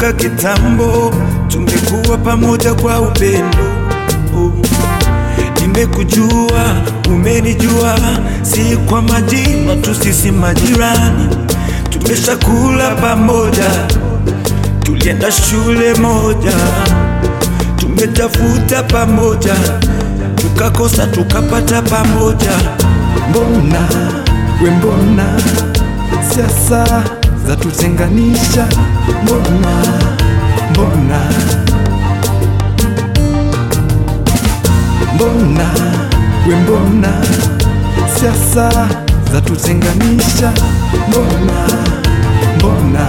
toka kitambo, tumekuwa pamoja kwa upendo. Oh. Nimekujua, umenijua, si kwa majina tu, sisi majirani, tumeshakula pamoja, tulienda shule moja, tumetafuta pamoja, tukakosa tukapata pamoja. Mbona we, mbona siasa za tutenganisha? Mbona mbona mbona we, mbona siasa za tutenganisha? Mbona mbona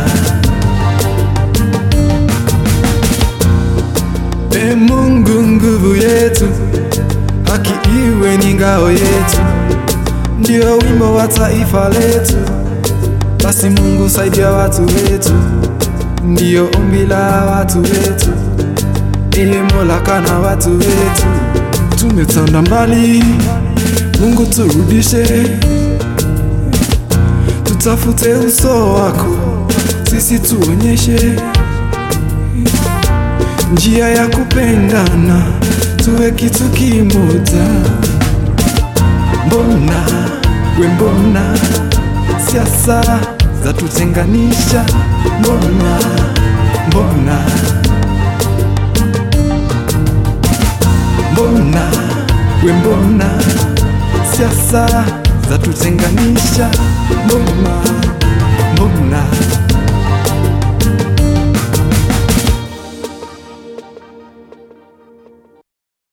E Mungu, nguvu yetu, haki iwe ni ngao yetu, ndio wimbo wa taifa letu. Basi Mungu, saidia watu wetu, ndio ombi la watu wetu. Ee Mola, kana watu wetu, tumetanda mbali, Mungu turudishe, tutafute uso wako, sisi tuonyeshe njia ya kupendana, tuwe kitu kimoja. Mbona we, mbona siasa za tutenganisha? Mbona mbona mbona we, mbona siasa za tutenganisha? Mbona mbona